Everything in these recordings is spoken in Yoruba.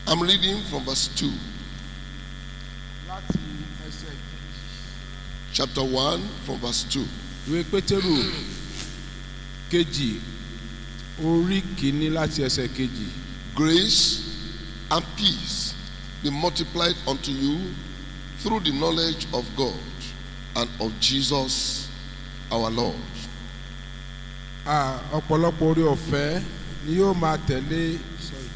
I'm reading from verse 2, láti ẹsẹ̀ chapter 1, from verse 2. ìwé pétérù kejì orí kìíní láti ẹsẹ̀ kejì Grace and peace be multiplied unto you through the knowledge of God and of Jesus our Lord. Ah, ọ̀pọ̀lọpọ̀ orí ọ̀fẹ́ ni yóò máa tẹ̀lé sorry,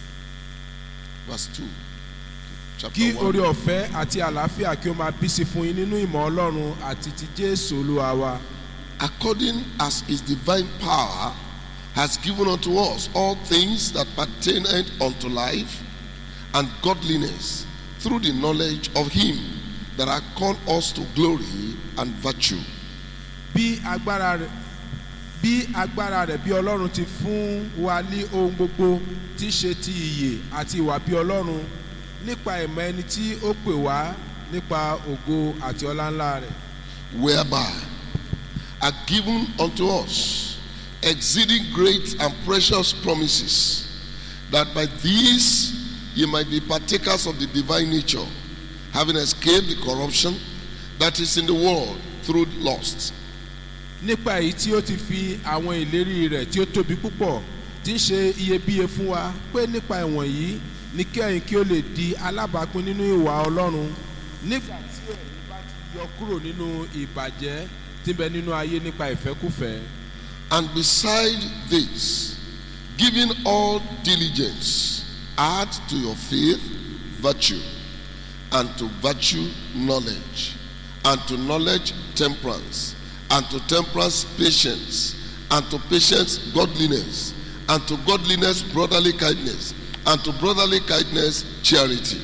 Verse 2. Chapter kí 1. orí ọ̀fẹ́ àti àlàáfíà kí ó máa bí sí fún yín nínú ìmọ̀ ọlọ́run àti ti jésù olúwa wa according as his divine power has given unto us all things that pertain unto life and godliness through the knowledge of him that hath called us to glory and virtue bí agbára rẹ̀ bí agbára rẹ̀ bí ọlọ́run ti fún wa ní ohun gbogbo tí í ṣe ti ìyè àti ìwà bí ọlọ́run nípa ìmọ̀ ẹni tí ó pè wá nípa ògo àti ọlá ńlá rẹ̀ whereby are given unto us exceeding great and precious promises that by these ye might be partakers of the divine nature having escaped the corruption that is in the world through lust nípa èyí tí ó ti fi àwọn ìlérí rẹ̀ tí ó tóbi púpọ̀ tí ń ṣe iyebíye fún wa pé nípa ìwọ̀n yìí ní kẹ́yìn kí ó lè di alábàápín nínú ìwà ọlọ́run nígbà tí ẹ̀yin bá ti yọ kúrò nínú ìbàjẹ́ tí ń bẹ nínú ayé nípa ìfẹ́kùfẹ́. And beside this, giving all diligence, add to your faith virtue, and to virtue knowledge, and to knowledge temperance, and to temperance patience, and to patience godliness, and to godliness brotherly kindness, and to brotherly kindness charity.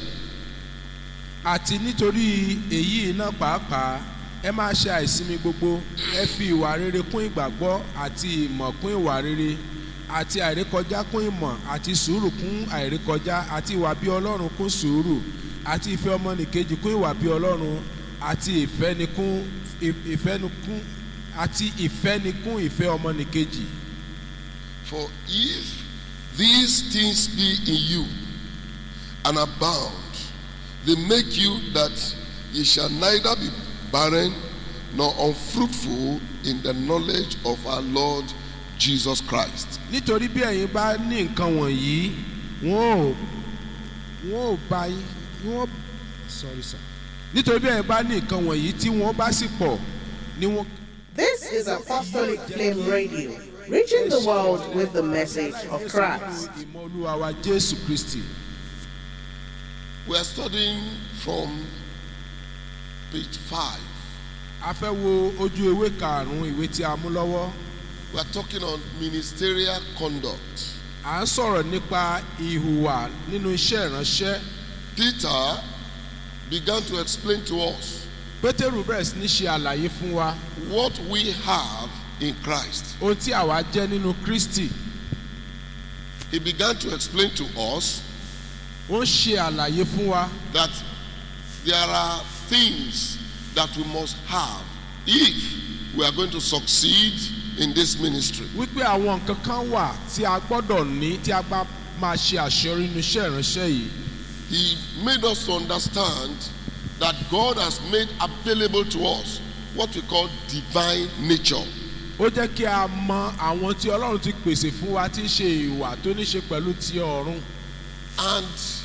àti nítorí èyí náà pàápàá ẹ máa ṣe àìsinmi gbogbo ẹ fi ìwà rere kún ìgbàgbọ́ àti ìmọ̀ kún ìwà rere àti àìrékọjá kún ìmọ̀ àti sùúrù kún àìrékọjá àti ìwà bí ọlọ́run kún sùúrù àti ìfẹ́ ọmọnìkejì kún ìwà bí ọlọ́run àti ìfẹ́nikún ìfẹ́nikún àti ìfẹ́nikún ìfẹ́ ọmọnìkejì. For if these things be in you and abound, they make you that ye shall neither be barren nor unfruitful in the knowledge of our Lord Jesus Christ. nítorí bí ẹ̀yin bá ní nǹkan wọ̀nyí wọ́n ò wọ́n ò bá yín wọ́n sorry sir nítorí bí ẹ̀yin bá ní nǹkan wọ̀nyí tí wọ́n bá sì pọ̀ ni wọ́n. This is Apostolic Flame Radio, reaching the world with the message of Christ. ìmọ̀ olúwa wa jésù kristi We are studying from page 5. a fẹ́ wo ojú ewé karùn-ún ìwé tí a mú lọ́wọ́ We are talking on ministerial conduct. à ń sọ̀rọ̀ nípa ìhùwà nínú iṣẹ́ ìránṣẹ́ Peter began to explain to us pétérù bẹ̀rẹ̀ sí ní ṣe àlàyé fún wa what we have in Christ. ohun tí àwa jẹ́ nínú kristi He began to explain to us ó ń ṣe àlàyé fún wa that there are things that we must have if we are going to succeed in this ministry. wípé àwọn nǹkan kan wà tí a gbọ́dọ̀ ní tí a bá máa ṣe àṣeyọrí nínú iṣẹ́ ìránṣẹ́ yìí He made us to understand that God has made available to us what we call divine nature. ó jẹ́ kí a mọ àwọn tí ọlọ́run ti pèsè fún wa tí ń ṣe ìwà tó ní ṣe pẹ̀lú ti ọ̀run And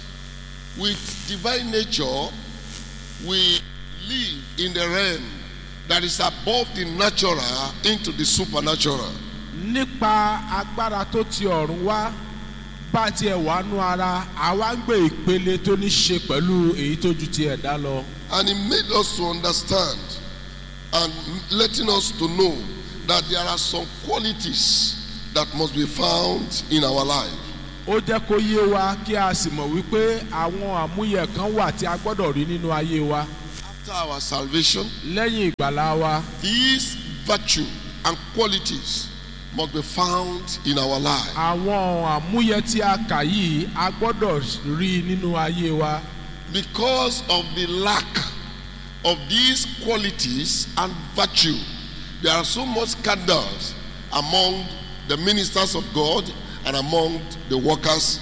with divine nature, we live in the realm that is above the natural into the supernatural. nípa agbára tó ti ọ̀run wá bá tiẹ̀ wà nú ara àwa ń gbé ìpele tó ní ṣe pẹ̀lú èyí tó ju ti ẹ̀dá lọ And he made us to understand and letting us to know that there are some qualities that must be found in our life. ó jẹ́ kó yé wa kí a sì mọ̀ wípé àwọn àmúyẹ kan wà tí a gbọ́dọ̀ rí nínú ayé wa After our salvation, lẹ́yìn ìgbàlá wa these virtue and qualities must be found in our life. àwọn àmúyẹ tí a kà yìí a gbọ́dọ̀ rí nínú ayé wa Because of the lack of these qualities and virtue, there are so much scandals among the ministers of God and among the workers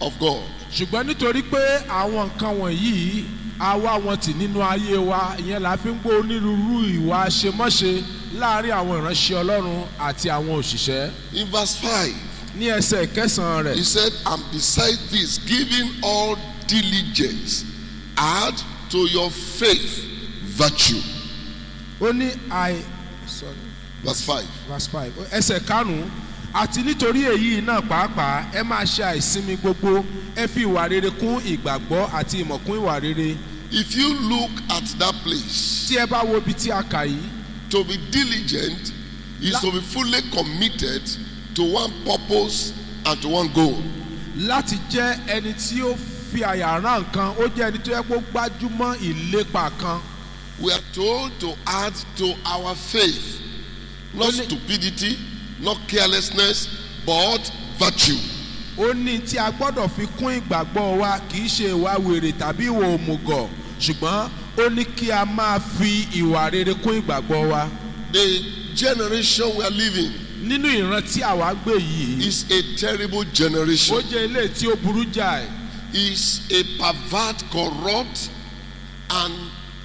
of God. ṣùgbọ́n nítorí pé àwọn nǹkan wọ̀nyí a wá wọn tì nínú ayé wa ìyẹn la fi ń gbọ́ onírúurú ìwà àṣemọ́ṣe láàrin àwọn ìránṣẹ́ ọlọ́run àti àwọn òṣìṣẹ́ In verse 5, ní ẹsẹ̀ kẹsàn-án rẹ̀ he said, And besides this, giving all diligence, add to your faith virtue. ó ní àì sorry Verse 5. verse five ẹsẹ̀ karùn-ún àti nítorí èyí náà pàápàá ẹ máa ṣe àìsinmi gbogbo ẹ fi ìwà rere kún ìgbàgbọ́ àti ìmọ̀ kún ìwà rere If you look at that place, tí ẹ bá wo ibi tí a kà yìí to be diligent is to be fully committed to one purpose and to one goal. láti jẹ́ ẹni tí ó fi àyà rán nǹkan ó jẹ́ ẹni tó yẹ kó gbájúmọ́ ìlépa kan We are told to add to our faith not Only- stupidity, not carelessness, but virtue. ó ní tí a gbọ́dọ̀ fi kún ìgbàgbọ́ wa kì í ṣe ìwà wèrè tàbí ìwà òmùgọ̀ ṣùgbọ́n ó ní kí a máa fi ìwà rere kún ìgbàgbọ́ wa The generation we are living nínú ìran tí àwa gbé yìí is a terrible ó generation. jẹ́ ilé tí ó burú jáì Is a pervert, corrupt, and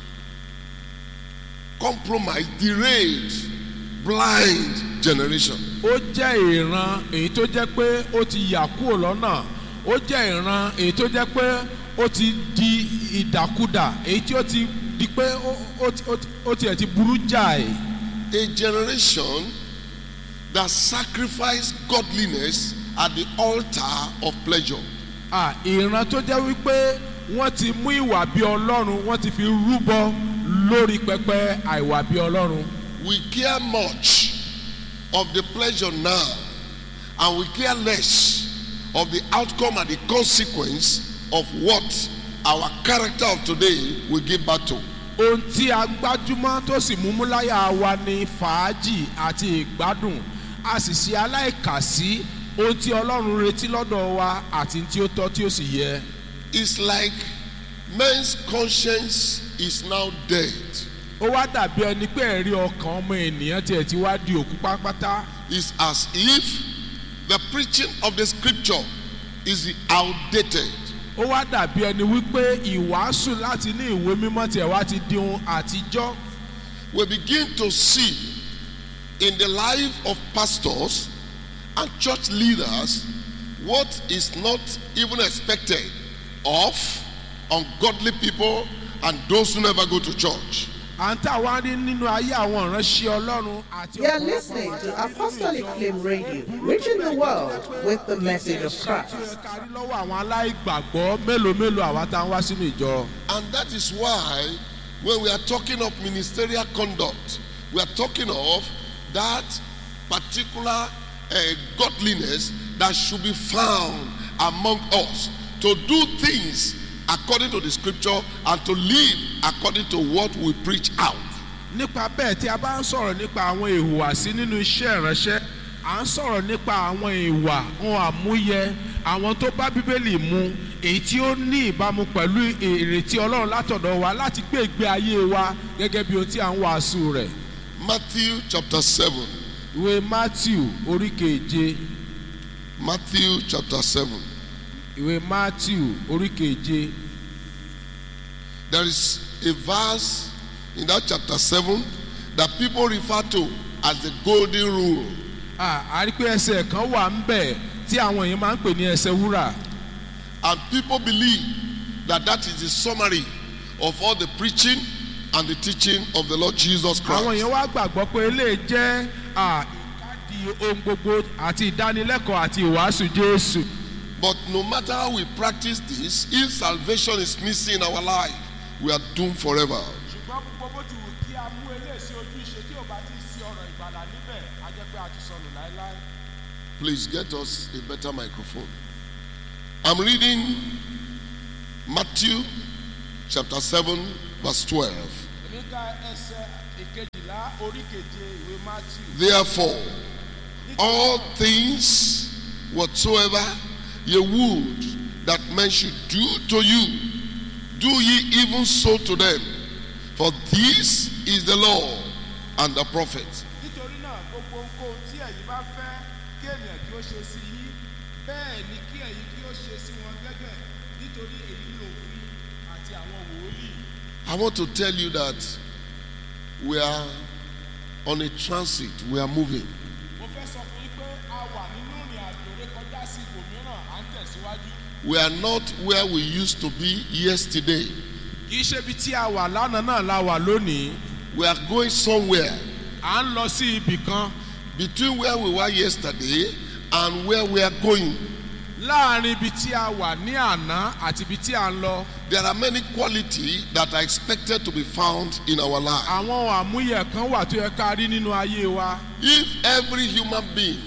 compromised, derailed, blind generation. ó jẹ́ ìran èyí tó jẹ́ pé ó ti yà kúrò lọ́nà ó jẹ́ ìran èyí tó jẹ́ pé ó ti di ìdàkudà èyí tí ó ti di pé ó- ó ti- ó ti- ó tiẹ̀ ti burú jáì A generation that sacrificed godliness at the altar of pleasure. à ìran tó jẹ́ wípé wọ́n ti mú ìwà bí ọlọ́run wọ́n ti fi rúbọ lórí pẹpẹ àìwà bí ọlọ́run We care much of the pleasure now, and we care less of the outcome and the consequence of what our character of today will give back to. ohun tí a gbájúmọ́ tó sì mú múláyà wa ni fàájì àti ìgbádùn a sì ṣe aláìkàsí ohun tí ọlọ́run retí lọ́dọ̀ wa àti tí ó tọ́ tí ó sì yẹ. It's like men's conscience is now dead. ó wá dàbí ẹni pé ẹ̀rí ọkàn ọmọ ènìyàn tiẹ̀ ti wá di òkú pátápátá It's as if the preaching of the scripture is outdated. ó wá dàbí ẹni wípé ìwàásù láti ní ìwé mímọ́ tiẹ̀ wá ti di ohun àtijọ́ We begin to see in the life of pastors and church leaders what is not even expected of ungodly people and those who never go to church. à ń tà wá rí nínú ayé àwọn ìránṣẹ́ ọlọ́run àti You are listening to Apostolic Flame Radio, reaching the world with the message of Christ. tí ó yẹ ká rí lọ́wọ́ àwọn aláìgbàgbọ́ mélòó mélòó àwa tá à ń wá sínú ìjọ. And that is why when we are talking of ministerial conduct, we are talking of that particular uh, godliness that should be found among us to do things according to the scripture and to live according to what we preach out. nípa bẹ́ẹ̀ tí a bá ń sọ̀rọ̀ nípa àwọn ìhùwàsí nínú iṣẹ́ ìránṣẹ́ à ń sọ̀rọ̀ nípa àwọn ìwà ohun àmúyẹ àwọn tó bá bíbélì mu èyí tí ó ní ìbámu pẹ̀lú ìrètí ọlọ́run látọ̀dọ̀ wa láti gbé ìgbé ayé wa gẹ́gẹ́ bí ohun tí à ń wàásù rẹ̀. Matthew chapter 7. ìwé matthew orí keje Matthew chapter 7. ìwé matthew orí keje There is a verse in that chapter 7 that people refer to as the golden rule. Ah, a rí pé ẹsẹ̀ kan wà ń bẹ̀ tí àwọn èèyàn máa ń pè ní ẹsẹ̀ wúrà. And people believe that that is the summary of all the preaching and the teaching of the Lord Jesus àwọn Christ. èèyàn wá gbàgbọ́ pé eléyìí jẹ́ ah, ìkádìí ohun gbogbo àti ìdánilẹ́kọ̀ọ́ àti ìwàásù jésù. But no matter how we practice this, if salvation is missing in our life, we are doomed forever. ṣùgbọ́n gbogbo bó ti wù kí a mú eléyìí sí ojú ìṣe tí ò bá ti sí ọ̀rọ̀ ìgbàlà níbẹ̀ á jẹ́ pé a ti sọnù láéláé. Please get us a better microphone. I'm reading Matthew chapter 7, verse 12. èmi ka ẹsẹ̀ ìkejìlá orí keje ìwé matthew. Therefore, all things whatsoever ye would that men should do to you, do ye even so to them. For this is the law and the prophets. nítorí náà gbogbo ohunkóhun tí ẹ̀yin bá fẹ́ kí ènìyàn kí ó ṣe sí yín bẹ́ẹ̀ ni kí ẹ̀yin kí ó yóò ṣe sí wọn gẹ́gẹ́ nítorí èyí ni òfin àti àwọn wòlíì. I want to tell you that we are on a transit, we are moving. mo fẹ́ sọ fún yín pé a wà nínú ìrìn àjò ré kọjá sí ibòmíràn à ń tẹ̀síwájú. We are not where we used to be yesterday. kì í ṣe ibi tí a wà lánàá náà la wà lónìí We are going somewhere à ń lọ sí ibì kan between where we were yesterday and where we are going. láàrin ibi tí a wà ní àná àti ibi tí a ń lọ There are many qualities that are expected to be found in our life. àwọn àmúyẹ kan wà tó yẹ ká rí nínú ayé wa If every human being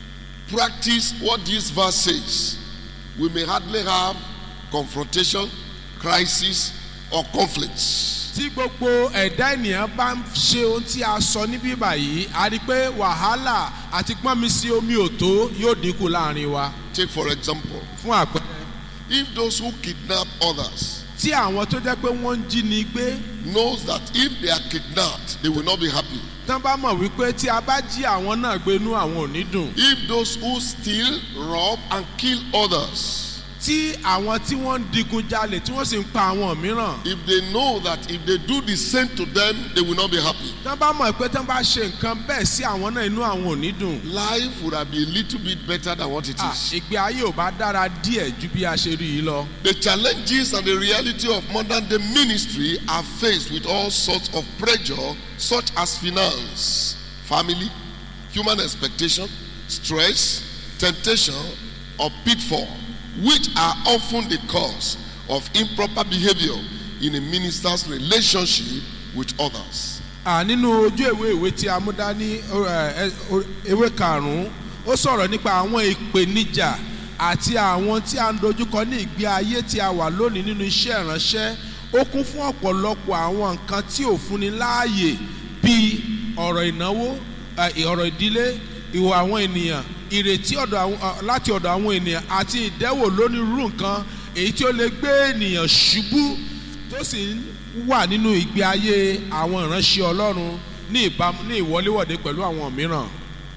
practice what this verse says, we may hardly have confrontation, crisis, or conflicts. tí gbogbo ẹ̀dá ènìyàn bá ń ṣe ohun tí a sọ níbí báyìí a rí i pé wàhálà àti gbọ́nmi sí omi òtó yóò dínkù láàrin wa Take, for example, fún àpẹẹrẹ if those who kidnap others tí àwọn tó jẹ́ pé wọ́n ń jí ni gbé knows that if they are kidnapped, they will not be happy. tán bá mọ̀ wípé tí a bá jí àwọn náà gbé inú àwọn ò ní dùn If those who steal, rob, and kill others, tí àwọn tí wọ́n ń digun jalè tí wọ́n sì ń pa àwọn mìíràn if they know that if they do the same to them, they will not be happy. tán bá mọ̀ pé tán bá ṣe nǹkan bẹ́ẹ̀ sí àwọn náà inú àwọn ò ní dùn Life would have been a little bit better than what it Ah, is. ìgbé ayé ò bá dára díẹ̀ ju bí a ṣe rí i lọ. The challenges and the reality of modern day ministry are faced with all sorts of pressure, such as finance, family, human expectation, stress, temptation, or pitfall, which are often the cause of improper behavior in a minister's relationship with others. À, nínú ojú ìwé ìwé tí a mú dání ó, ẹ, ẹ, ó, ewé karùn-ún ó sọ̀rọ̀ nípa àwọn ìpèníjà àti àwọn tí a ń dojúkọ ní ìgbé ayé tí a wà lónìí nínú iṣẹ́ ìránṣẹ́ ó kún fún ọ̀pọ̀lọpọ̀ àwọn nǹkan tí ò fúnni láàyè bíi ọ̀rọ̀ ìnáwó ẹ, ọ̀rọ̀ ìdílé ìwà àwọn ènìyàn ìrètí ọ̀dọ̀ àwọn- ọ, láti ọ̀dọ̀ àwọn ènìyàn àti ìdẹ́wò lónírúurú nǹkan èyí tí ó lè gbé ènìyàn ṣubú tó sì ń wà nínú ìgbé ayé àwọn ìránṣẹ́ ọlọ́run ní ìbámu ní ìwọléwọ̀de pẹ̀lú àwọn mìíràn.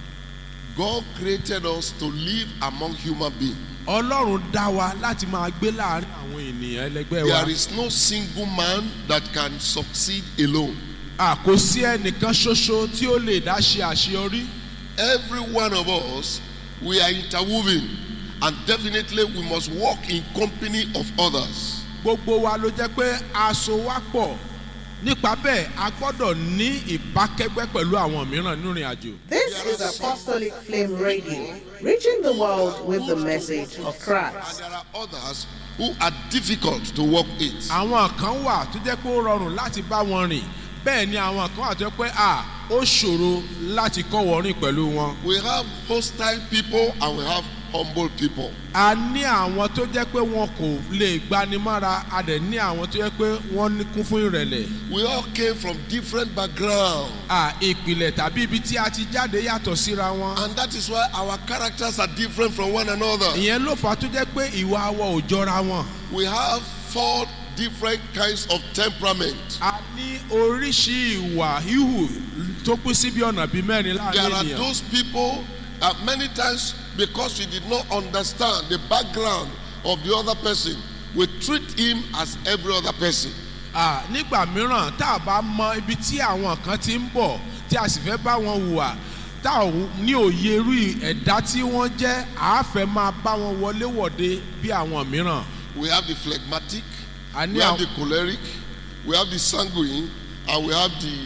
God created us to live among human beings. ọlọ́run dá wa láti máa gbé láàrin àwọn ènìyàn ẹlẹgbẹ́ wa. There is no single man that can succeed alone. a kò sí ẹnìkan ṣoṣo tí ó lè dá ṣe àṣeyọrí. Every one of us, we are interwoven, and definitely we must walk in company of others. gbogbo wa ló jẹ́ pé aṣọ wa pọ̀ nípa bẹ́ẹ̀ a gbọ́dọ̀ ní ìbákẹ́gbẹ́ pẹ̀lú àwọn mìíràn nínú ìrìn àjò. This is Apostolic Flame Radio, reaching the world with the message of And Christ. there are others who are difficult to walk with. àwọn kan wà tó jẹ́ pé ó rọrùn láti bá wọn rìn bẹ́ẹ̀ ni àwọn kan wà tó jẹ́ pé à ó ṣòro láti kọ́ wọ́n rìn pẹ̀lú wọn. We have hostile people and we have humble people. a ní àwọn tó jẹ́ pé wọn kò lè gbanimára a dẹ̀ ní àwọn tó jẹ́ pé wọ́n ní kún fún ìrẹ̀lẹ̀. We all came from different backgrounds. à ìpìlẹ̀ tàbí ibi tí a ti jáde yàtọ̀ síra wọn. And that is why our characters are different from one another. ìyẹn ló fà á tó jẹ́ pé ìwà wa ò jọra wọn. We have four different kinds of temperament. a ní oríṣi ìwà híhù tó pín sí bí ọ̀nà bíi mẹ́rin There láàrin are ènìyàn. those people uh, many times because we did not understand the background of the other person, we treat him as every other person. À, nígbà mìíràn tá a bá mọ ibi tí àwọn kan ti ń bọ̀ tí a sì fẹ́ bá wọn hùwà tá a ò ní òye irú ẹ̀dá tí wọ́n jẹ́ à á fẹ́ máa bá wọn wọlé wọ̀de bí àwọn mìíràn. We have the phlegmatic, a ní we have àwọn the choleric, we have the sanguine, and we have the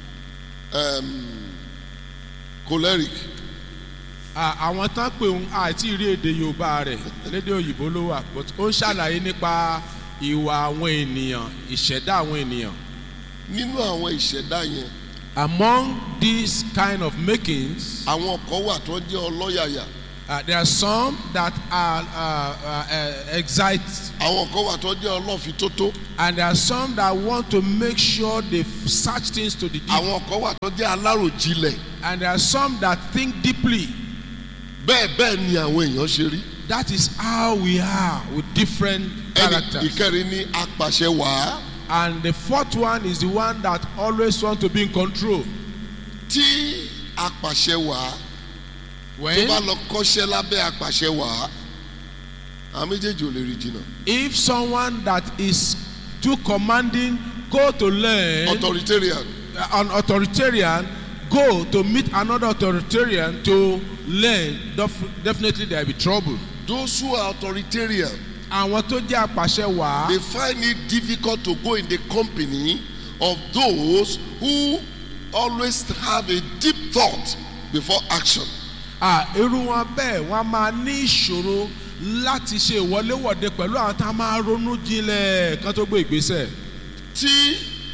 um, choleric. à, àwọn tán pé òun àti ìrí èdè yorùbá rẹ̀ lédè òyìnbó ló wà but ó ń ṣàlàyé nípa ìwà àwọn ènìyàn ìṣẹ̀dá àwọn ènìyàn. Nínú àwọn ìṣẹ̀dá yẹn, among these kind of makings àwọn kan wà tó jẹ́ ọlọ́yàyà, uh, there are some that are uh, uh, uh, excite àwọn kan wà tó jẹ́ ọlọ́fitótó, and there are some that want to make sure they search things to the deep àwọn kan wà tó jẹ́ aláròjinlẹ̀. and there are some that think deeply Bẹ́ẹ̀ bẹ́ẹ̀ ni àwọn èèyàn ṣe rí. that is how we are with different Ẹni characters ìkẹrin ní apàṣẹ wàá. and the fourth one is the one that always want to be in control Tí apàṣẹ wàá tó when bá lọ kọ́ṣẹ́ lábẹ́ apàṣẹ wàá àwọn méjèèjì ò lè rí jìnnà If someone that is too commanding go to learn authoritarian an authoritarian go to meet another authoritarian to learn def- definitely there will be trouble. those who are authoritarian àwọn tó jẹ́ apàṣẹ wàá they find it difficult to go in the company of those who always have a deep thought before action à irú wọn bẹ́ẹ̀ wọ́n á máa ní ìṣòro láti ṣe ìwọléwọ̀de pẹ̀lú àwọn tá a máa ronú jinlẹ̀ kan tó gbé ìgbésẹ̀. tí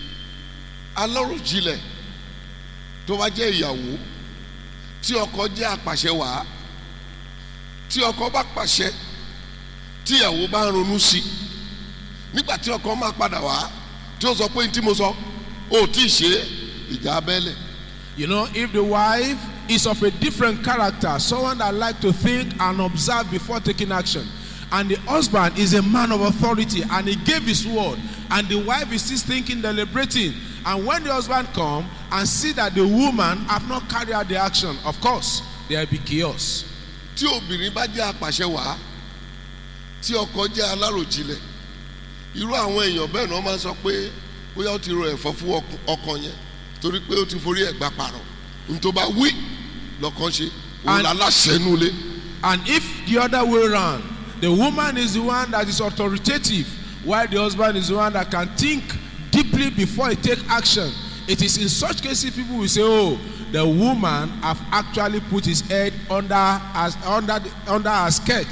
aláròjinlẹ̀ tó bá jẹ́ ìyàwó tí ọkọ jẹ́ apàṣẹ wàá tí ọkọ bá pàṣẹ tí ìyàwó bá ń ronú sí nígbà tí ọkọ máa padà wá tí ó sọ pé ní tí mo sọ ó tí ì ṣe é, ìjà abẹ́lẹ̀ You know, if the wife is of a different character, someone that like to think and observe before taking action, and the husband is a man of authority and he gave his word, and the wife is still thinking, deliberating, and when the husband come and see that the woman have not carried out the action, of course, there will be chaos. tí obìnrin bá jẹ́ apàṣẹ wàá tí ọkọ jẹ́ aláròjinlẹ̀ irú àwọn èèyàn bẹ́ẹ̀ náà máa ń sọ pé bóyá ó ti ro ẹ̀fọ́ fún ọkọ- ọkọ yẹn torí pé ó ti forí ẹ̀ gbà pààrọ̀ nítorí bá wí lọ́kàn ṣe òun And- láláṣẹ nulẹ̀ And if the other way around, the woman is the one that is authoritative, while the husband is the one that can think deeply before he take action, it is in such cases people will say, "Oh, the woman have actually put his head under as under the, under her skirt."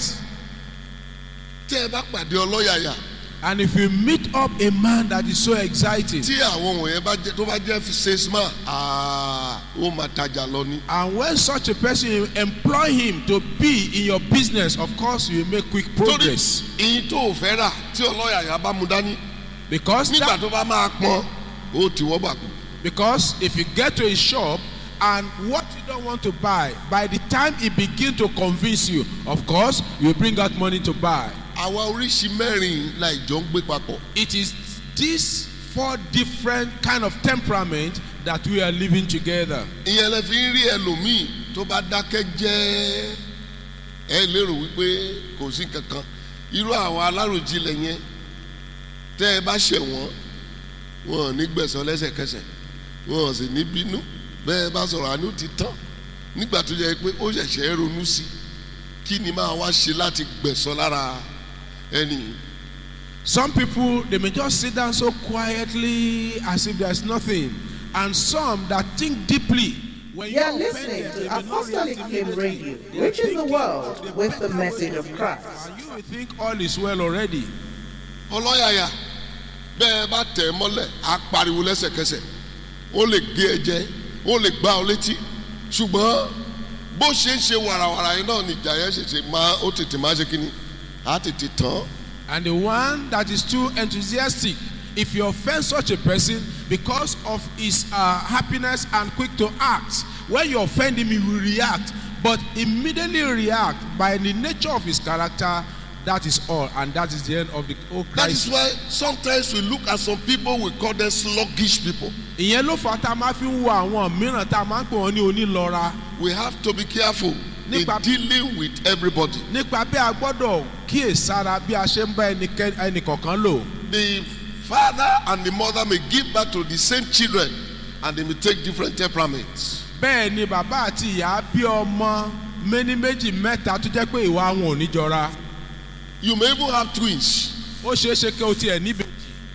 tẹ́ ẹ bá pàdé ọlọ́yàyà And if you meet up a man that is so exciting, tí àwọn wọ̀nyẹn bá jẹ́ tó bá jẹ́ salesman aa ó máa tajà lọ ní. and when such a person you employ him to be in your business, of course you will make quick torí progress ìyín tó o fẹ́ rà tí ọlọ́yàyà bá mu dání because nígbà that, tó bá máa pọn ó ti wọ́ bàkú. Because if you get to a shop and what you don't want to buy, by the time it begin to convince you, of course, you bring out money to buy. àwa oríṣi mẹ́rin la ìjọ ń gbé papọ̀. It is these four different kind of temperament that we are living together. ìyẹn lè fi ń rí ẹlòmíì tó bá dákẹ́ jẹ́ ẹ lérò wípé kò sí kankan irú àwọn aláròjinlẹ̀ yẹn tẹ́ ẹ bá ṣẹ̀ wọ́n wọn ò ní gbẹ̀sán lẹ́sẹ̀kẹsẹ̀ wọn ò sì ní bínú bẹ́ẹ̀ bá sọ̀rọ̀ àánú ti tán nígbà tó yẹ pé ó ṣẹ̀ṣẹ̀ ronú sí kí ni máa wá ṣe láti gbẹ̀sán lára ẹni yìí. Some people they may just sit down so quietly as if there's nothing, and some that think deeply. When You are offend listening them, they to may not Apostolic react Flame immediately. Radio, They are reaching the thinking, world they with the better message of wait, Christ. And you will think all is well already. ọlọ́yàyà bẹ́ẹ̀ bá tẹ̀ ẹ́ mọ́lẹ̀ á pariwo lẹ́sẹ̀kẹsẹ̀ ó lè gé ẹ jẹ ó lè gbá ọ létí ṣùgbọ́n bó ṣe ń ṣe wàràwàrà yẹn náà nìjà yẹn ṣẹ̀ṣẹ̀ máa ó tètè máa ṣe kínní á tètè tán And the one that is too enthusiastic, if you offend such a person because of his uh, happiness and quick to act, when you offend him, he will react, but immediately react by the nature of his character. That is all, and that is the end of the whole that is crisis. why sometimes we look at some people we call them sluggish people ìyẹn ló fà á tá a máa fi ń wo àwọn mìíràn tá a máa ń pè wọ́n ní onílọ́ra we have to be careful in Nípa- dealing with everybody nípa bí a gbọ́dọ̀ kíyèsára bí a ṣe ń bá ẹnikẹ́- ẹnìkọ̀ọ̀kan lò. the father and the mother may give birth to the same children and they may take different temperaments bẹ́ẹ̀ ni bàbá àti ìyá bí ọmọ méní méjì mẹ́ta tó jẹ́ pé ìwà wọn ò ní jọra you may even have twins ó ṣeé ṣe kí o tiẹ̀ níbejì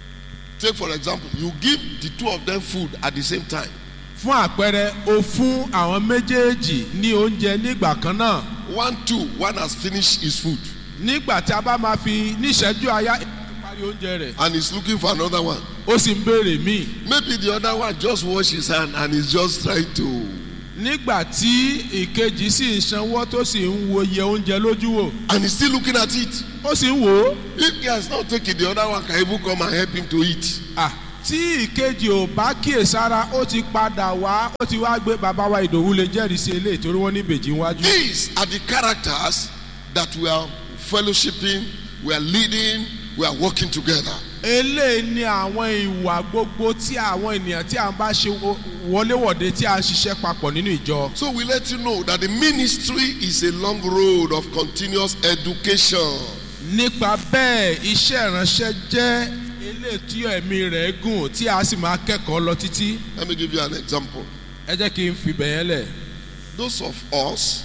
Take for example, you give the two of them food at the same time. fún àpẹẹrẹ o fún àwọn méjèèjì ní oúnjẹ nígbà kan náà One, two, one has finished his food nígbà tí a bá máa fi níṣẹ́jú aya èèyàn ti parí oúnjẹ rẹ̀ and he's looking for another one. ó sì ń béèrè míì Maybe the other one just wash his hand and he's just trying to. nígbà tí ìkejì sì ń sanwó tó sì ń wo iye oúnjẹ lójú wò And he's still looking at it. ó sì ń wò ó If he has not taken the other one, can even come and help him to eat. Ah, tí ìkejì ò bá kíyèsára ó ti padà wá ó ti wá gbé bàbá wa ìdòwú lè jẹ́rìí sí eléyìí torí wọ́n ní ìbejì wájú. These are the characters that we are fellowshipping, we are leading, we are working together. eléyìí ni àwọn ìwà gbogbo tí àwọn ènìyàn tí à ń bá ṣe wo- wọléwọ̀de tí à ń ṣiṣẹ́ papọ̀ nínú ìjọ. So we let you know that the ministry is a long road of continuous education. nípa bẹ́ẹ̀ iṣẹ́ ìránṣẹ́ jẹ́ eléyìí tí ẹ̀mí rẹ̀ gùn tí a sì máa kẹ́kọ̀ọ́ lọ títí Let me give you an example. ẹ jẹ́ kí n fi bẹ̀yẹn lẹ̀ Those of us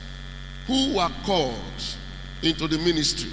who were called into the ministry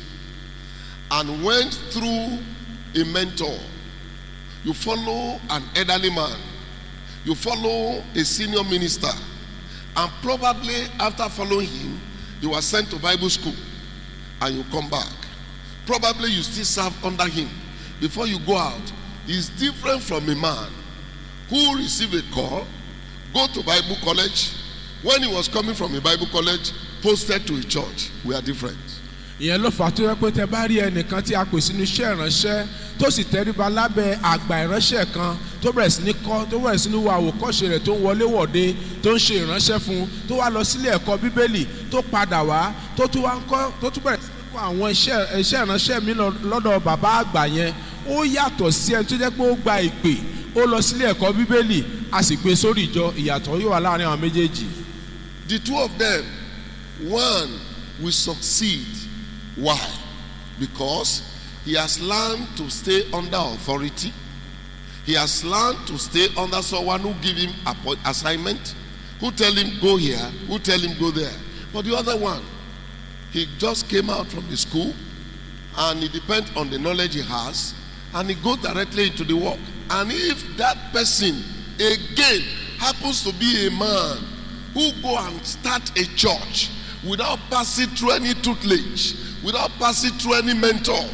and went through a mentor, you follow an elderly man, you follow a senior minister, and probably after following him, you were sent to Bible school and you come back. Probably you still serve under him. Before you go out, is different from a man who received a call, go to Bible college. When he was coming from a Bible college, posted to a church. We are different. ìyẹn ló fà á tó yẹ pé tẹ bá rí ẹnìkan tí a pè sínú iṣẹ́ ìránṣẹ́ tó sì tẹríba lábẹ́ àgbà ìránṣẹ́ kan tó bẹ̀rẹ̀ sí ní kọ́ tó bẹ̀rẹ̀ sí ní wo àwòkọ́ṣe rẹ̀ tó ń wọlé wọ̀de tó ń ṣe ìránṣẹ́ fún un tó wá lọ sílé ẹ̀kọ́ bíbélì tó padà wá tó tún wá ń kọ́ tó tún bẹ̀rẹ̀ sí ní kọ́ àwọn iṣẹ́ iṣẹ́ ìránṣẹ́ mi lọ- lọ́dọ̀ bàbá àgbà yẹn ó yàtọ̀ sí ẹni tó jẹ́ pé ó gba ìpè ó lọ sílé ẹ̀kọ́ bíbélì a sì gbé sórí ìjọ ìyàtọ̀ yóò wà láàrin àwọn méjèèjì The two of them, one will succeed. Why? Because he has learned to stay under authority. He has learned to stay under someone who give him appoint- assignment, who tell him go here, who tell him go there. But the other one, he just came out from the school and it depends on the knowledge he has and he goes directly into the work. And if that person again happens to be a man who go and start a church without passing through any tutelage, without passing through any mentor,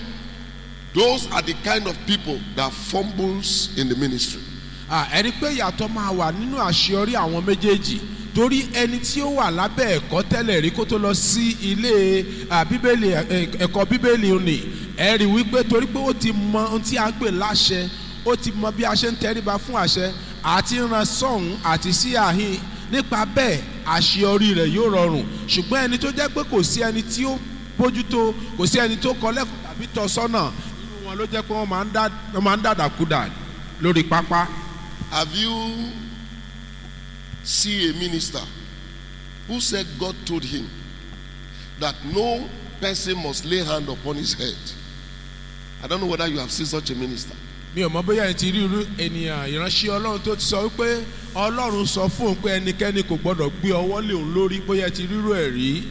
those are the kind of people that fumbles in the ministry. Ah, ẹni pé ìyàtọ̀ máa wà nínú àṣeyọrí àwọn méjèèjì torí ẹni tí ó wà lábẹ́ ẹ̀kọ́ tẹ́lẹ̀ rí kó tó lọ sí ilé ah, bíbélì ẹ̀- ẹ̀kọ́ bíbélì òní ẹ rí wípé torí pé ó ti mọ ohun tí a ń pè láṣẹ ó ti mọ bí a ṣe ń tẹríba fún àṣẹ àti ran sọ̀hún àti sí àhín nípa bẹ́ẹ̀ àṣeyọrí rẹ̀ yóò rọrùn ṣùgbọ́n ẹni tó jẹ́ pé kò sí ẹni tí ó bójútó kò sí ẹni tó kọ́ lẹ́kọ̀ọ́ tàbí tọ́ sọ́nà irú wọn ló jẹ́ pé wọ́n máa ń dá- wọ́n máa ń dàdàkúdà lórí pápá. Have you seen a minister who said God told him that no person must lay hand upon his head? I don't know whether you have seen such a minister. mi ò mọ bóyá ẹ ti rí irú ènìyàn ìránṣẹ́ ọlọ́run tó ti sọ wípé ọlọ́run sọ fún òun pé ẹnikẹ́ni kò gbọ́dọ̀ gbé ọwọ́ lé òun lórí bóyá ẹ ti rírú ẹ̀ rí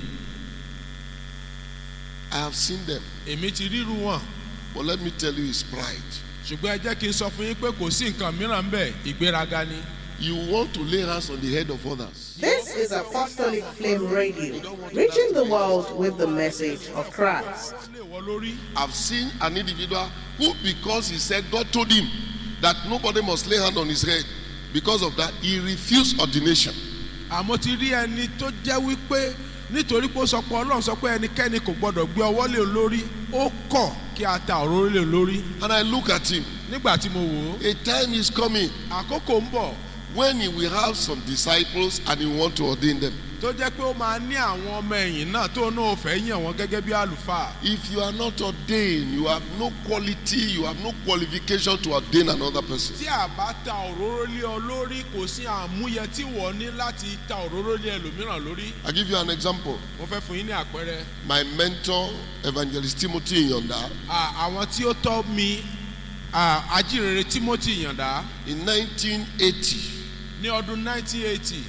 I have seen them, èmi ti rírú wọn but let me tell you, it's pride. ṣùgbọ́n ẹ jẹ́ kí n sọ fún yín pé kò sí nǹkan mìíràn bẹ́ẹ̀ ìgbéraga ni. You want to lay hands on the head of others. This is Apostolic Flame Radio, reaching the world with the message of Christ. Ó lè wọ lórí I've seen an individual who, because he said God told him that nobody must lay hand on his head, because of that, he refused ordination. àmọ́ ti rí ẹni tó jẹ́ wípé nítorí pé ó sọ pé ọlọ́run sọ pé ẹnikẹ́ni kò gbọ́dọ̀ gbé ọwọ́ lé òun lórí ó kọ̀ kí a ta òróró lé òun lórí And I look at him. nígbà tí mo wò ó A time is coming àkókò ń bọ̀ when he will have some disciples and he want to ordain them. tó jẹ́ pé ó máa ní àwọn ọmọ ẹ̀yìn náà tó náà fẹ́ yàn wọ́n gẹ́gẹ́ bí àlùfáà If you are not ordained, you have no quality, you have no qualification to ordain another person. tí a bá ta òróró lé ọ lórí kò sí àmúyẹ tí wọ́n ní láti ta òróró lé ẹlòmíràn lórí I give you an example. mo fẹ́ fún yín ní àpẹẹrẹ My mentor, Evangelist Timothy Yonda, À, àwọn tí ó tọ́ mi à, ajínrere Timothy Yàndá in 1980, ní ọdún 1980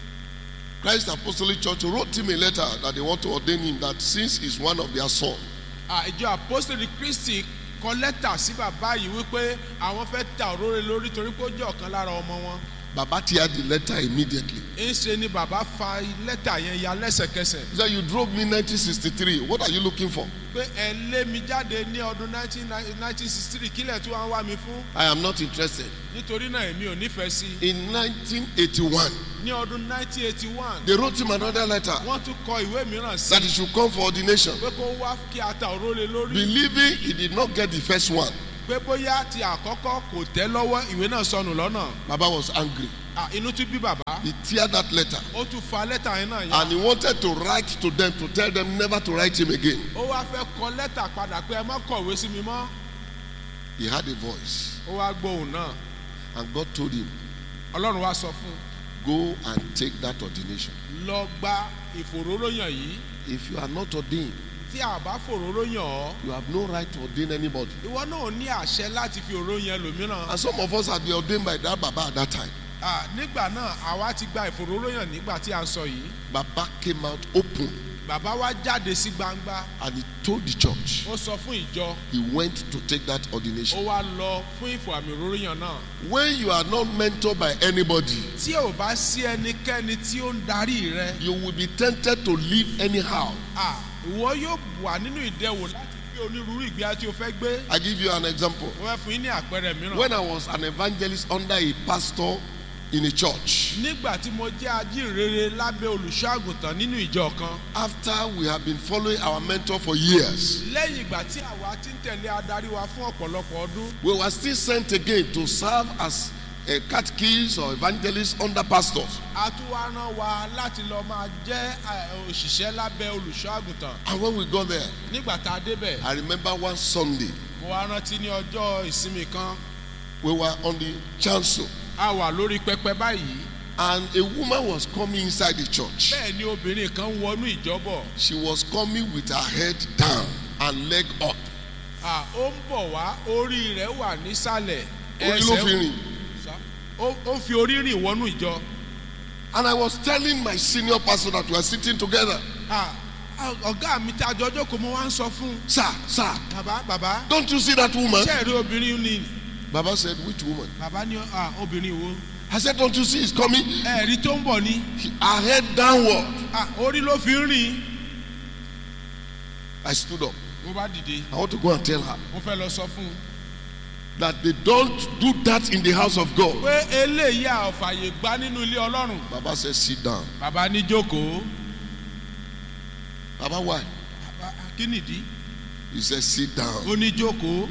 Christ Apostolic Church wrote him a letter that they want to ordain him that since he's one of their son, à, ìjọ apostoli Kristi kọ lẹ́tà sí bàbá yìí wípé àwọn fẹ́ ta òróró lé lórí torí pé ó jẹ́ ọ̀kan lára ọmọ wọn Baba teared the letter immediately. ń ṣe ni bàbá fa lẹ́tà yẹn ya lẹ́sẹ̀kẹsẹ̀ He said, You drove me 1963. What are you looking for? pé ẹ lé mi jáde ní ọdún 1963 kílẹ̀ tí wọ́n wá mi fún I am not interested. nítorí náà èmi ò nífẹ̀ẹ́ sí i In 1981, ní ọdún 1981 they wrote him another letter wọ́n tún kọ ìwé mìíràn sí that he should come for ordination. pé kó wá kí a ta òróró lé lórí Believing he did not get the first one, pé bóyá ti àkọ́kọ́ kò tẹ́ lọ́wọ́ ìwé náà sọnù lọ́nà Baba was angry. À, inú tún bí bàbá He teared that letter ó tún fa lẹ́tà yẹn náà yá and he wanted to write to them to tell them never to write him again. ó wá fẹ́ kọ lẹ́tà padà pé ẹ má kọ̀wé sí mi mọ́ He had a voice ó wá gbóhùn náà and God told him, ọlọ́run wá sọ fún Go and take that ordination. un lọ gba ìfòróróyàn yìí If you are not ordained, tí a bá fòróró yàn ọ́ you have no right to ordain anybody. ìwọ náà ò ní àṣẹ láti fi òró yẹn lòmíràn And some of us have been ordained by that Baba at that time. Ah, nígbà náà àwa ti gba ìfòróró yàn nígbà tí a ń sọ yìí Baba came out open bàbá wa jáde sí gbangba and he told the church ó sọ fún ìjọ he went to take that ó ordination. wá lọ fún ìfò àmì òróró yàn náà When you are not mentored by anybody, tí ò bá sí ẹnikẹ́ni tí ó ń darí rẹ you will be tempted to live anyhow. ah, ìwọ yóò wà nínú ìdẹwò láti gbé onírúurú ìgbé tí o fẹ́ gbé I give you an example. mo fẹ́ fún yín ní àpẹẹrẹ mìíràn. When I was an evangelist under a pastor in a church, nígbà tí mo jẹ́ ajínrere lábẹ́ olùṣọ́ àgùntàn nínú ìjọ kan after we have been following our mentor for years, lẹ́yìn ìgbà tí àwa ti ń tẹ̀lé adarí wa fún ọ̀pọ̀lọpọ̀ ọdún we were still sent again to serve as a catechist or evangelist under pastors. a tún wá rán wa láti lọ máa jẹ́ eh, òṣìṣẹ́ lábẹ́ olùṣọ́ àgùntàn And when we got there, nígbà tá a débẹ̀ I remember one Sunday, mo wá rántí ní ọjọ́ ìsinmi kan we were on the chancel, a wà lórí pẹpẹ báyìí and a woman was coming inside the church. bẹ́ẹ̀ ni obìnrin kan wọnú ìjọ́bọ̀ She was coming with her head down and leg up. Ah, ó ń bọ̀ wá orí rẹ̀ wà nísàlẹ̀ Orí ló fi rìn. Sá. ó ó fi orí rìn wọnú ìjọ. And I was telling my senior pastor that we were sitting together, Ah, ah, ọ̀gá mi tí àjọ jókòó mo wá ń sọ fún un. Sir, sir, bàbá bàbá don't you see that woman? ṣé ẹ̀rí obìnrin ni Baba said, Which woman? bàbá ní ah, obìnrin wo I said, Don't you see it's coming? ẹ̀rí tó ń bọ̀ ni Her head downward. Ah, orí ló fi ń rìn. I stood up. mo bá dìde I want to go and tell her mo fẹ́ lọ sọ fún un that they don't do that in the house of God. pé eléyìí a ò fàyè gbá nínú ilé ọlọ́run. Baba said, Sit down. bàbá ní jókòó Baba, why? Bàbá, kí nìdí He said, Sit down. ó ní jókòó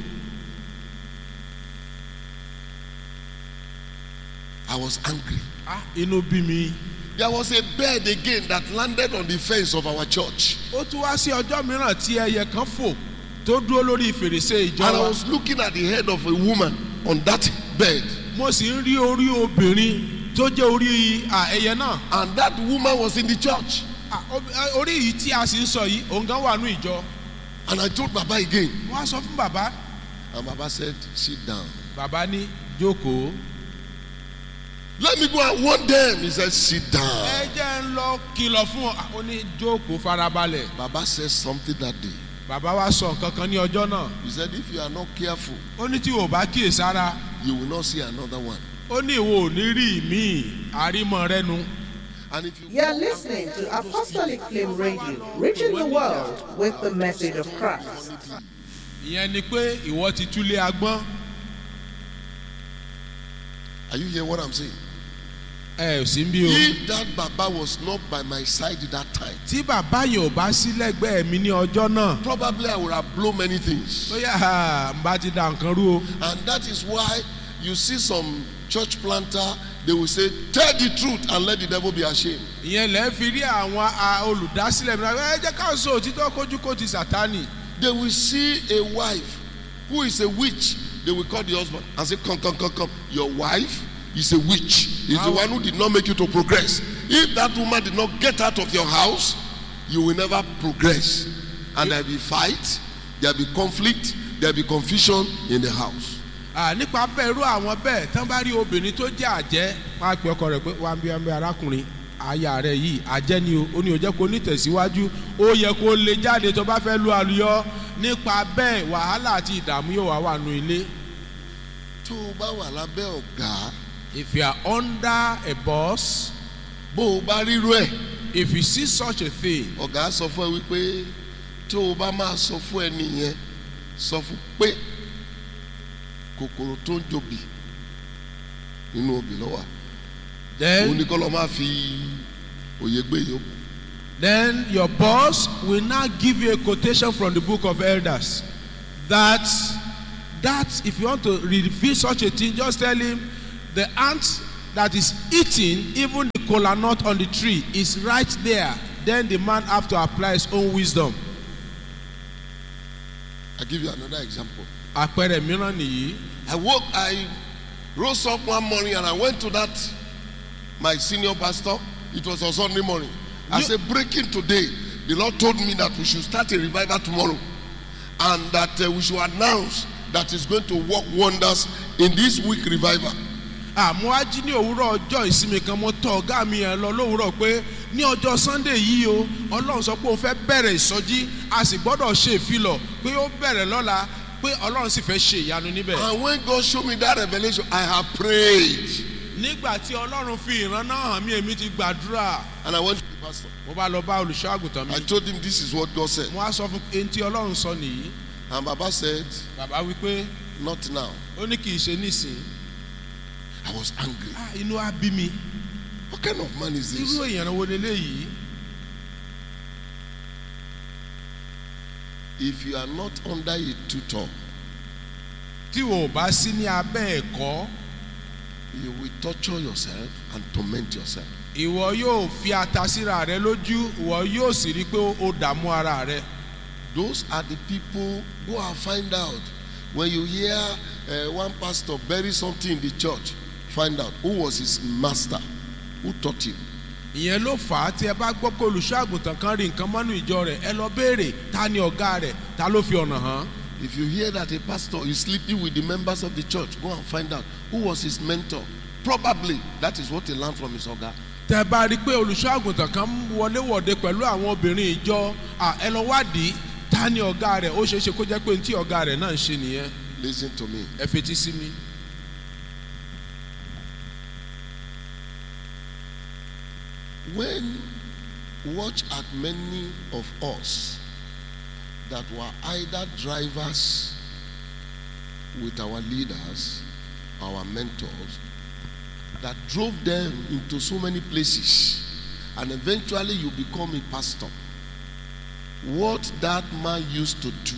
I was angry. Ah, inú bí mi. There was a bird again that landed on the fence of our church. ó tún wá sí ọjọ́ mìíràn tí ẹyẹ kan fò tó dúró lórí fèrèsé ìjọ And I wa was looking at the head of a woman on that bed. mo sì ń rí orí obìnrin tó jẹ́ orí ah, ẹyẹ náà And that woman was in the church. Ah, ob- ah, orí yìí tí a sì ń sọ yìí òun gan wà ní ìjọ And I told Baba again. wọ́n á sọ fún bàbá And Baba said, Sit down. bàbá ní jókòó Let me go and warn them. He said, Sit ẹ down. jẹ́ ń lọ kìlọ̀ fún ọ Ah, ó ní jókòó farabalẹ̀ Baba said something that day. bàbá wa sọ nǹkan kan ní ọjọ́ náà He said, If you are not careful, ó ní tí o bá kíyèsára you will not see another one. ó ní ìwọ ò ní rí míì àrímọ rẹnu. And if you You're listening to Apostolic Flame Radio, reaching the world with the message of Christ. ìyẹn ni pé ìwọ ti túlé agbọ́n are you hear what I'm saying? ẹ ò sí bí o. If that Baba was not by my side that time, tí bàbá yẹn ò bá sí lẹ́gbẹ̀ẹ́ mi ní ọjọ́ náà probably I would have blown many things. bóyá n bá ti da nǹkan rú o. And that is why you see some church planter, they will say, Tell the truth and let the devil be ashamed. ìyẹn lẹ́ fi rí àwọn a- olùdásílẹ̀ mi náà ẹ jẹ́ ká sọ òtítọ́ kójú kó ti sàtánì. They will see a wife who is a witch. They will call the husband and say, Come, come, come, come. Your wife is a witch. Is the How- one who did not make you to progress. If that woman did not get out of your house, you will never progress. And there'll be fight, there'll be conflict, there'll be confusion in the house. À, nípa bẹ́ẹ̀ irú àwọn bẹ́ẹ̀ tán bá rí obìnrin tó jẹ́ àjẹ́ wọ́n á pe ọkọ rẹ̀ pé wà á bí wà á bí arákùnrin aya rẹ̀ yìí àjẹ́ ni o ó ní o jẹ́ kó ní tẹ̀síwájú ó yẹ kó lè jáde tó bá fẹ́ lu àlùyọ nípa bẹ́ẹ̀ wàhálà àti ìdààmú yóò wá wà nù ilé. tó o bá wà lábẹ́ ọ̀gá if you are under a boss bó o bá rírú ẹ̀ if you see such a thing ọ̀gá sọ fún ẹ wípé tó o bá máa sọ fún ẹni yẹn sọ fún pé kòkòrò tó ń jòbì nínú obì lọ́wọ́ òun then ni kọ́ lọ́ máa fi òye gbé yòókù. then your boss will now give you a quotation from the book of elders that that if you want to reveal such a thing just tell him the ant that is eating even the kola nut on the tree is right there then the man have to apply his own wisdom I give you another example. àpẹẹrẹ mìíràn nìyí I woke I rose up one morning and I went to that my senior pastor it was on Sunday morning I You- said breaking today the Lord told me that we should start a revival tomorrow and that uh, we should announce that it's going to work wonders in this week revival. àmọ́ ají ní òwúrọ̀ ọjọ́ ìsinmi kan mo tọ ọ̀gá mi yẹn lọ lówùúrọ̀ pé ní ọjọ́ sunday yìí o ọlọ́run sọ pé òun fẹ́ bẹ̀rẹ̀ ìsọjí a sì gbọ́dọ̀ ṣe ìfilọ̀ pé ó bẹ̀rẹ̀ lọ́la pé ọlọ́run sì fẹ́ ṣe ìyanu níbẹ̀. And when God showed me that revelation, I have prayed. nígbà tí ọlọ́run fi ìran náà hàn mí èmi ti gbàdúrà And I went to the pastor. mo bá lọ bá olùṣọ́ àgùntàn mi I told him this is what God said. mo á sọ fún ẹni tí ọlọ́run sọ nìyí And Baba said, bàbá wípé Not now. ó ní kì í ṣe nísìn I was angry. Ah, inú á bí mi What kind of man is irú this? èèyàn wo leléyìí If you are not under a tutor, tí o ò bá sí ní abẹ́ ẹ̀kọ́ you will torture yourself and torment yourself. ìwọ yóò fi ata síra rẹ lójú ìwọ yóò sì rí i pé ó dààmú ara rẹ. Those are the people who are find out. When you hear uh, one pastor bury something in the church, find out who was his master, who taught him. ìyẹn ló fà á tí ẹ bá gbọ́ pé olùṣọ́ àgùntàn kan rí nǹkan mọ́nú ìjọ rẹ̀ ẹ lọ béèrè ta ni ọ̀gá rẹ̀ ta ló fi ọ̀nà hàn. If you hear that a pastor is sleeping with the members of the church, go and find out who was his mentor. Probably that is what he learned from his oga. tẹ bá rí i pé olùṣọ́ àgùntàn kan ń wọléwọ̀de pẹ̀lú àwọn obìnrin ìjọ à, ẹ lọ wádìí ta ni ọ̀gá rẹ̀ ó ṣeé ṣe kó jẹ́ pé ní tí ọ̀gá rẹ̀ náà ń ṣe nìyẹn Listen to me. ẹ fetí sí mi. When watch at many of us that were either drivers with our leaders, our mentors, that drove them into so many places, and eventually you become a pastor. What that man used to do,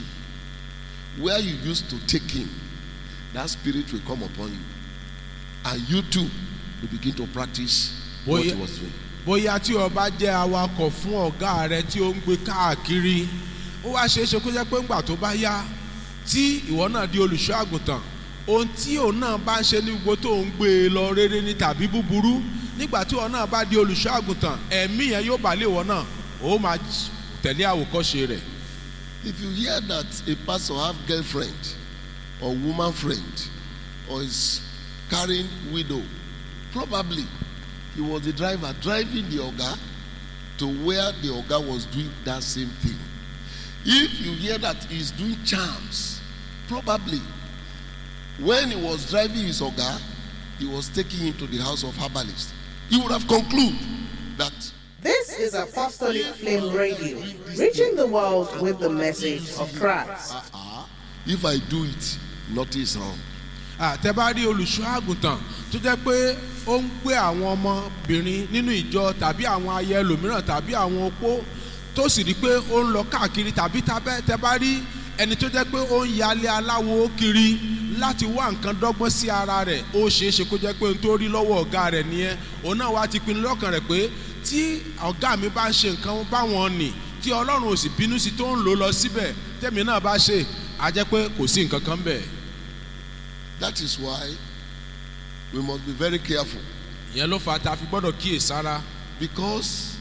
where you used to take him, that spirit will come upon you. And you too will begin to practice what he Boy- was doing. bóyá tí o bá jẹ́ awakọ̀ fún ọ̀gá rẹ tí ó ń gbé káàkiri ó wá ṣeé ṣe kó jẹ́ pé ńgbà tó bá yá tí ìwọ náà di olùṣọ́ àgùntàn ohun tí òun náà bá ń ṣe ní gbogbo tó ń gbé e lọ rere ní tàbí búburú nígbà tí òun náà bá di olùṣọ́ àgùntàn ẹ̀mí yẹn yóò bá lé ìwọ náà ó máa j- tẹ̀lé àwòkọ́ṣe rẹ̀ If you hear that a pastor have girlfriend or woman friend or is carrying widow, probably he was the driver driving the oga to where the oga was doing that same thing. If you hear that he's doing charms, probably when he was driving his oga, he was taking him to the house of herbalist. He would have concluded that This is Apostolic Flame Radio, reaching the world with the message of Christ. ah, if I do it, nothing is wrong. àtẹ̀bá rí olùṣọ́ àgùntàn tó jẹ́ pé ó ń gbé àwọn ọmọbìnrin nínú ìjọ tàbí àwọn ayẹ ẹlòmíràn tàbí àwọn opó tó sì rí pé ó ń lọ káàkiri tàbí tabẹ́ tẹ́bá rí ẹni tó jẹ́ pé ó ń yalé aláwo kiri láti wá nǹkan dọ́gbọ́n sí ara rẹ̀ ó ṣeé ṣe kó jẹ́ pé ohun tó rí lọ́wọ́ ọ̀gá rẹ̀ nìyẹn òun náà wá ti pinnu lọ́kàn rẹ̀ pé tí ọ̀gá mi bá ń ṣe nǹkan báwọn nì tí ọlọ́run ò sì bínú sí tó ń lò lọ síbẹ̀ tẹ́mi náà bá ṣe á jẹ́ pé kò sí nǹkan kan bẹ́ẹ̀. That is why we must be very careful ìyẹn ló fà á tá a fi gbọ́dọ̀ kíyè sára because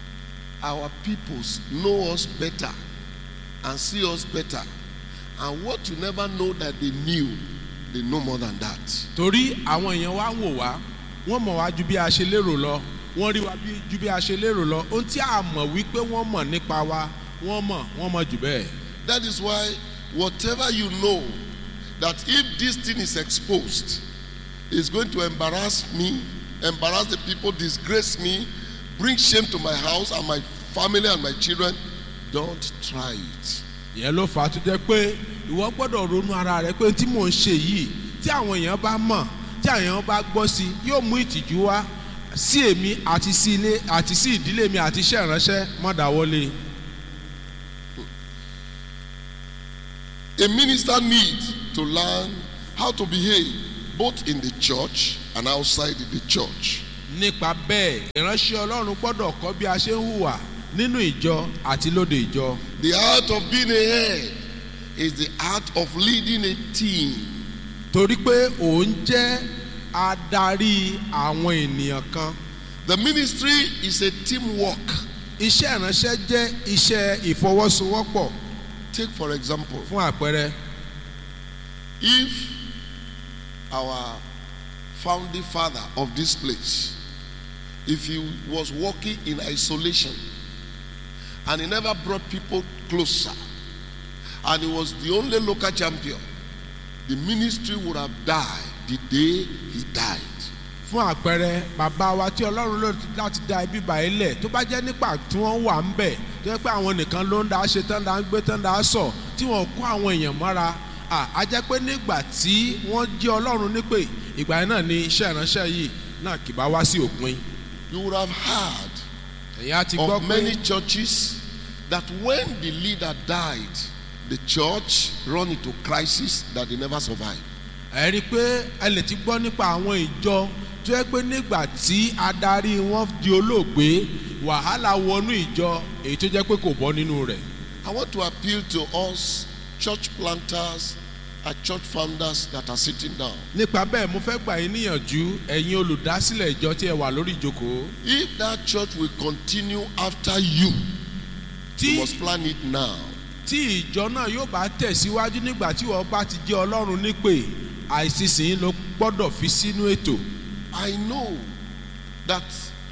our peoples know us better and see us better. And what you never know that they knew, they know more than that. torí àwọn èèyàn wa ń wò wá wọ́n mọ̀ wá ju bí a ṣe lérò lọ wọ́n rí wa bí- ju bí a ṣe lérò lọ ohun tí a mọ̀ wípé wọ́n mọ̀ nípa wa wọ́n mọ̀ wọ́n mọ̀ jù bẹ́ẹ̀. That is why whatever you know that if this thing is exposed, is going to embarrass me, embarrass the people, disgrace me, bring shame to my house and my family and my children, don't try it. ìyẹn ló fà á tó jẹ́ pé ìwọ gbọ́dọ̀ ronú ara rẹ pé tí mò ń ṣe yìí tí àwọn èèyàn bá mọ̀ tí àwọn èèyàn bá gbọ́ sí i yóò mú ìtìjú wá sí èmi àti sí ilé àti sí ìdílé mi àti iṣẹ́ ìránṣẹ́ mọ́ dáwọ́lé. A minister needs to learn how to behave both in the church and outside the church. nípa bẹ́ẹ̀ ìránṣẹ́ ọlọ́run gbọ́dọ̀ kọ́ bí a ṣe ń hùwà nínú ìjọ àti lóde ìjọ. The art of being a head is the art of leading a team. torí pé òun jẹ́ adarí àwọn ènìyàn kan The ministry is a teamwork. iṣẹ́ ìránṣẹ́ jẹ́ iṣẹ́ ìfọwọ́sowọ́pọ̀ Take, for example, fún àpẹẹrẹ if our founding father of this place, if he was working in isolation and he never brought people closer, and he was the only local champion, the ministry would have died the day he died. fún àpẹẹrẹ bàbá wa tí ọlọ́run lò láti dá ibi báyìí lẹ̀ tó bá jẹ́ nípa tí wọ́n wà ń bẹ̀ tó yẹ pé àwọn nìkan ló ń dá ṣe tán dá ń gbé tán dá sọ tí wọ́n kó àwọn èèyàn mọ́ra à á jẹ́ pé nígbà tí wọ́n jẹ́ ọlọ́run nípè ìgbà yẹn náà ni iṣẹ́ ìránṣẹ́ yìí náà kì bá wá sí òpin You would have heard ẹ̀yin á ti gbọ́ of pé many churches that when the leader died, the church run into crisis that they never survived. ẹ rí i pé ẹ lè ti gbọ́ nípa àwọn ìjọ tó yẹ pé nígbà tí adarí wọn di olóògbé wàhálà wọnú ìjọ èyí tó jẹ́ pé kò bọ́ nínú rẹ̀. I want to appeal to us church planters and church founders that are sitting down. nípa bẹ́ẹ̀ mo fẹ́ gbà yín níyànjú ẹ̀yin olùdásílẹ̀ ìjọ tí ẹ wà lórí ìjókòó If that church will continue after you, tí you must plan it now. tí ìjọ náà yóò bá tẹ̀síwájú nígbà tí wọ́n bá ti jẹ́ ọlọ́run nípè àìsísìn ló gbọ́dọ̀ fi sínú ètò I know that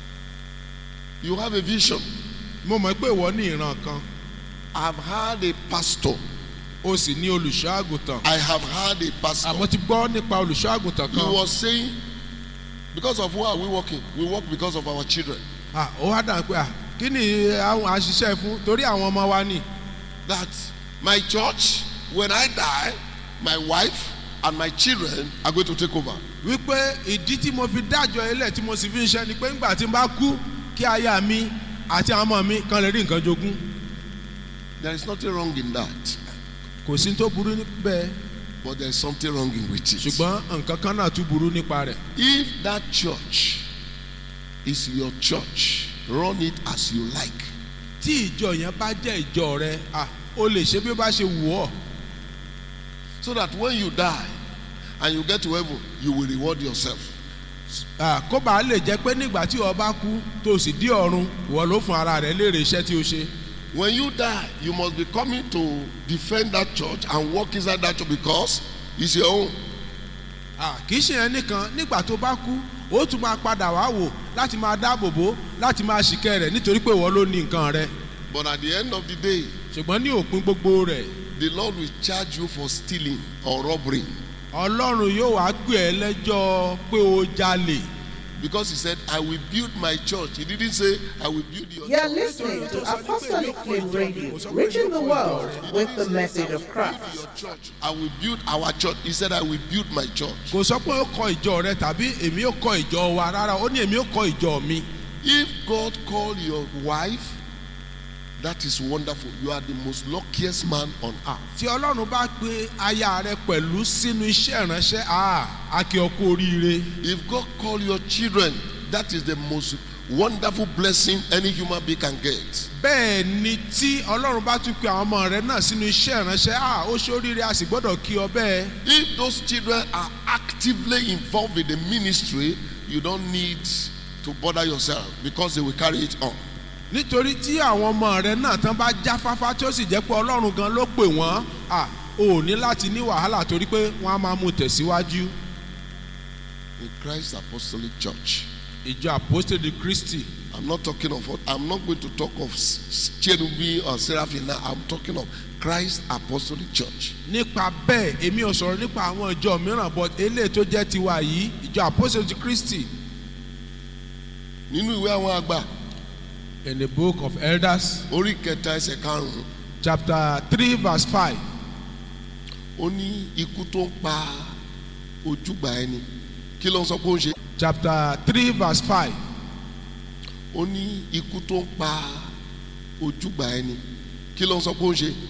you have a vision. mo mọ̀ pé ìwọ ní ìran kan I've had a pastor. o sì ní olùṣọ́ àgùntàn I have had a pastor. àmọ́ ti gbọ́ nípa olùṣọ́ àgùntàn He kan was saying, because of who are we working? We work because of our children. Ah, ó wá dàn pé ah, kí ni àwọn àṣìṣe fún torí àwọn ọmọ wa ni That my church, when I die, my wife and my children are going to take over. wípé ìdí tí mo fi dájọ́ ilẹ̀ tí mo sì fi ń ṣe ni pé ńgbà tí n bá kú kí aya mi àti àwọn ọmọ mi kan lè rí nǹkan jogún There is nothing wrong in that, kò sí tó burú níbẹ̀ but there is something wrong in with it. ṣùgbọ́n nǹkan kan náà tún burú nípa rẹ̀ If that church is your church, run it as you like. tí ìjọ yẹn bá jẹ́ ìjọ rẹ ah, o lè ṣe bí ó bá ṣe wù ọ́ So that when you die and you get to heaven, you will reward yourself. Ah, kó bàa lè jẹ́ pé nígbà tí o bá kú tó o sì dí ọ̀run ìwọ ló fún ara rẹ léèrè iṣẹ́ tí o ṣe When you die, you must be coming to defend that church and work inside that church because it's your own. Ah, kì í ṣe yẹn nìkan nígbà tó bá kú ó tún máa padà wá wò láti máa dáàbò bò láti máa ṣìkẹ́ rẹ̀ nítorí pé ìwọ ló ní nǹkan rẹ But at the end of the day, ṣùgbọ́n ní òpin gbogbo rẹ̀ the Lord will charge you for stealing or robbery ọlọ́run yóò wá gbé ẹ lẹ́jọ́ pé o jalè because He said, I will build my church. He didn't say, I will build your You're church. listening to Apostolic Flame Radio, reaching the world with the message of Christ. Your church. I will build our church. He said, I will build my church. kò sọ pé ó kọ ìjọ rẹ tàbí èmi ó kọ ìjọ wa rárá ó ní èmi ó kọ ìjọ mi If God called your wife, that is wonderful. You are the most luckiest man on earth. tí ọlọ́run bá pe aya rẹ pẹ̀lú sínú iṣẹ́ ìránṣẹ́ ah, a kí ọ kú oríire If God called your children, that is the most wonderful blessing any human being can get. bẹ́ẹ̀ ni tí ọlọ́run bá tún pe àwọn ọmọ rẹ náà sínú iṣẹ́ ìránṣẹ́ ah, ó ṣe oríire a sì gbọ́dọ̀ kí ọ bẹ́ẹ̀. If those children are actively involved in the ministry, you don't need to bother yourself because they will carry it on. nítorí tí àwọn ọmọ rẹ náà tán bá jáfáfá tí ó sì jẹ́ pé ọlọ́run gan ló pè wọ́n à ò ní láti ní wàhálà torí pé wọ́n á máa mú tẹ̀síwájú. In Christ Apostolic Church. ìjọ àpòstèdè kristi I'm not talking of what I'm not going to talk of s- s- cherubim or seraphim now. I'm talking of Christ Apostolic Church. nípa bẹ́ẹ̀ èmi ò sọ̀rọ̀ nípa àwọn ìjọ mìíràn but eléyìí tó jẹ́ tiwa yìí ìjọ àpòstèdè kristi Nínú ìwé àwọn àgbà, in the book of elders orí kẹta ẹsẹ̀ karùn-ún, chapter three verse five ó ní ikú tó ń pa ojúgbà ẹni. Kí ló ń sọ pé ó ń ṣe? chapter three verse five Ó ní ikú tó ń pa ojúgbà ẹni. Kí ló ń sọ pé ó ń ṣe?